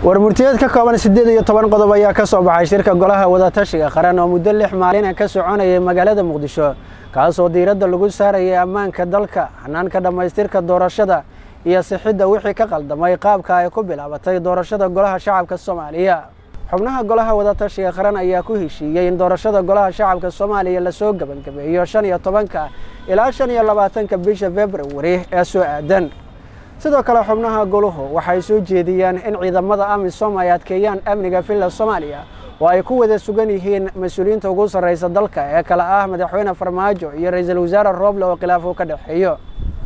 warmurtiyeed ka kooban siddeed iyo toban qodob ayaa ka soo baxay shirka golaha wadatashiga qaran oo muddo lix maalina ka soconayay magaalada muqdisho kaasoo diiradda lagu saarayay ammaanka dalka hanaanka dhammaystirka doorashada iyo sixidda wixii ka qaldamay qaabka ay ku bilaabatay doorashada golaha shacabka soomaaliya xubnaha golaha wadatashiga qaran ayaa ku heshiiyey in doorashada golaha shacabka soomaaliya lasoo gebangabeeyo shan iyo tobanka ilaa shan iyo labaatanka bisha februari ee soo aadan sidoo kale xubnaha goluhu waxay soo jeediyeen in ciidamada amisom ay adkeeyaan amniga villa soomaaliya oo ay ku wada sugan yihiin mas-uuliyiinta ugu sarraysa dalka ee kale ah madaxweyne farmaajo iyo ra-iisul wasaare rooble oo khilaaf uu ka dhexeeyo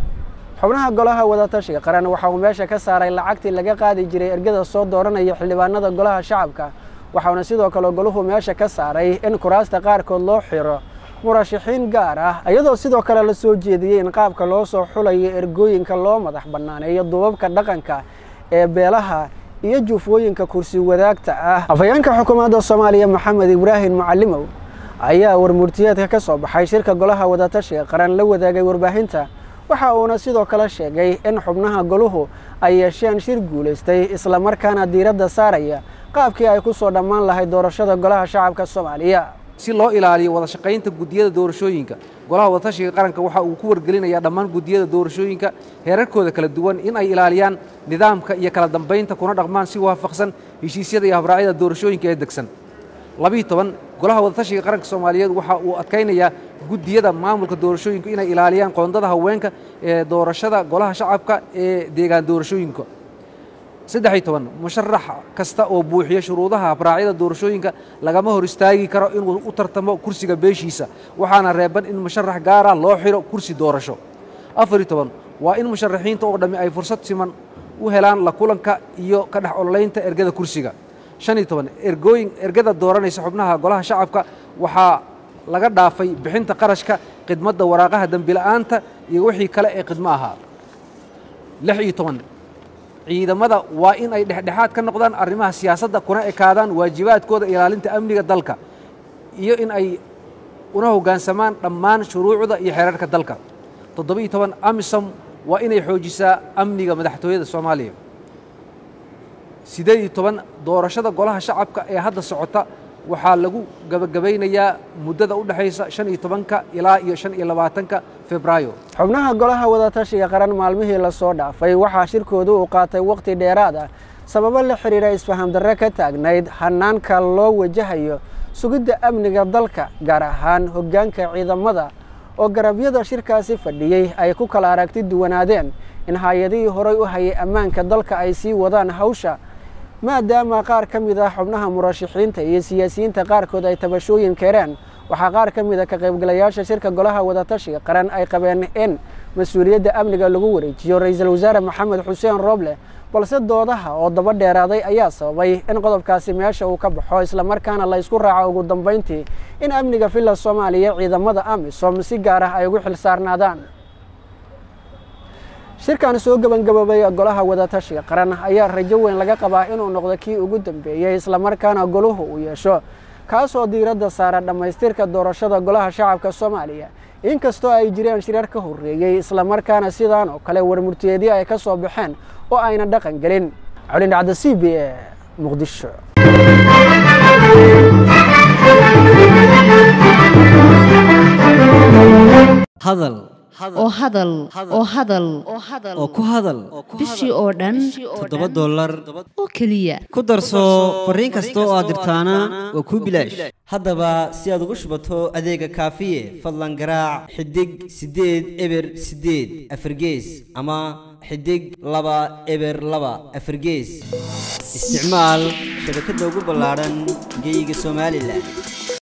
xubnaha golaha wadatashiga qaran waxa uu meesha ka saaray lacagtii laga qaadi jiray ergada soo dooranaya xildhibaanada golaha shacabka waxauna sidoo kale goluhu meesha ka saaray in kuraasta qaarkood loo xiro murashaxiin gaar ah iyadoo sidoo kale la soo jeediyey in qaabka loo soo xulayo ergooyinka loo madax bannaaneeyo duubabka dhaqanka ee beelaha iyo juufooyinka kursi wadaagta ah afhayeenka xukuumadda soomaaliya maxamed ibraahim mucalimow ayaa warmurtiyeedka ka soo baxay shirka golaha wadatashiga qaran la wadaagay warbaahinta waxa uuna sidoo kale sheegay in xubnaha goluhu ay yeesheen shir guulaystay islamarkaana diiradda saaraya qaabkii ay ku soo dhammaan lahayd doorashada golaha shacabka soomaaliya si loo ilaaliyo wada shaqaynta guddiyada doorashooyinka golaha wadatashiga qaranka waxa uu ku wargelinayaa dhammaan guddiyada doorashooyinka heerarkooda kala duwan in ay ilaaliyaan nidaamka iyo kala dambaynta kuna dhaqmaan si waafaqsan heshiisyada iyo habraacyada doorashooyinka ee degsan labiiyo toban golaha wadatashiga qaranka soomaaliyeed waxa uu adkaynayaa guddiyada maamulka doorashooyinka inay ilaaliyaan qoondada haweenka ee doorashada golaha shacabka ee deegaan doorashooyinka saddexiyo toban musharax kasta oo buuxiya shuruudaha habraacyada doorashooyinka lagama hor istaagi karo inuu u tartamo kursiga beeshiisa waxaana reeban in musharax gaara loo xiro kursi doorasho afariyo toban waa in musharaxiinta oo dhammi ay fursad siman u helaan la kulanka iyo ka dhex ololaynta ergada kursiga shan iyo toban ergooyin ergada dooranaysa xubnaha golaha shacabka waxaa laga dhaafay bixinta qarashka khidmadda waraaqaha dembila'aanta iyo wixii kale ee khidmo ahaa lix iyo toban ciidamada waa in ay dhexdhexaad ka noqdaan arrimaha siyaasadda kuna ekaadaan waajibaadkooda ilaalinta amniga dalka iyo in ay una hoggaansamaan dhammaan shuruucda iyo xeerarka dalka toddobiiyo toban amisom waa inay xoojisaa amniga madaxtooyada soomaaliya siddeed iyo toban doorashada golaha shacabka ee hadda socota waxaa lagu gabagabaynayaa muddada u dhexaysa shan iyo tobanka ilaa iyo shan iyo labaatanka febraayo xubnaha golaha wadatashiga qaran maalmihii lasoo dhaafay waxaa shirkoodu uu qaatay wakhti dheeraad ah sababo la xidhiira isfaham darre ka taagnayd hanaanka loo wajahayo sugidda amniga dalka gaar ahaan hoggaanka ciidamada oo garabyada shirkaasi fadhiyey ay ku kala aragti duwanaadeen in hay-adihii horay u hayay ammaanka dalka ay sii wadaan hawsha maadaama qaar ka mid ah xubnaha murashaxiinta iyo siyaasiyiinta qaarkood ay tabashooyin keeneen waxaa qaar ka mid a ka qaybgalayaasha shirka golaha wadatashiga qaran ay qabeen in mas-uuliyadda amniga lagu wareejiyo ra-iisul wasaare maxamed xuseen rooble balse doodaha oo daba dheeraaday ayaa sababay in qodobkaasi meesha uu ka baxo islamarkaana la ysku raaco ugu dambayntii in amniga villa soomaaliya ciidamada amisom si gaar ah ay ugu xil saarnaadaan shirkan soo gebangaboobay golaha wadatashiga qaran ayaa rajo weyn laga qabaa inuu noqdo kii ugu dambeeyey islamarkaana goluhu uu yeesho kaasoo diiradda saara dhammaystirka doorashada golaha shacabka soomaaliya inkastoo ay jireen shirar ka horreeyey islamarkaana sidaan oo kale warmurtiyeedyo ay ka soo baxeen oo ayna dhaqan gelin colindhacda c b e muqdisho hadal oo hadal oo hadal oo ku hadal bishii oo dhan toddoba dollar oo keliya ku darso fariin kasta oo aad dirtaana waa kuu bilaash haddaba si aad ugu shubato adeega kaafiye fadlan garaac xidig siddeed eber siddeed afargees ama xidig laba eber laba afargees isticmaal shabakadda ugu ballaadhan geeyiga somalilan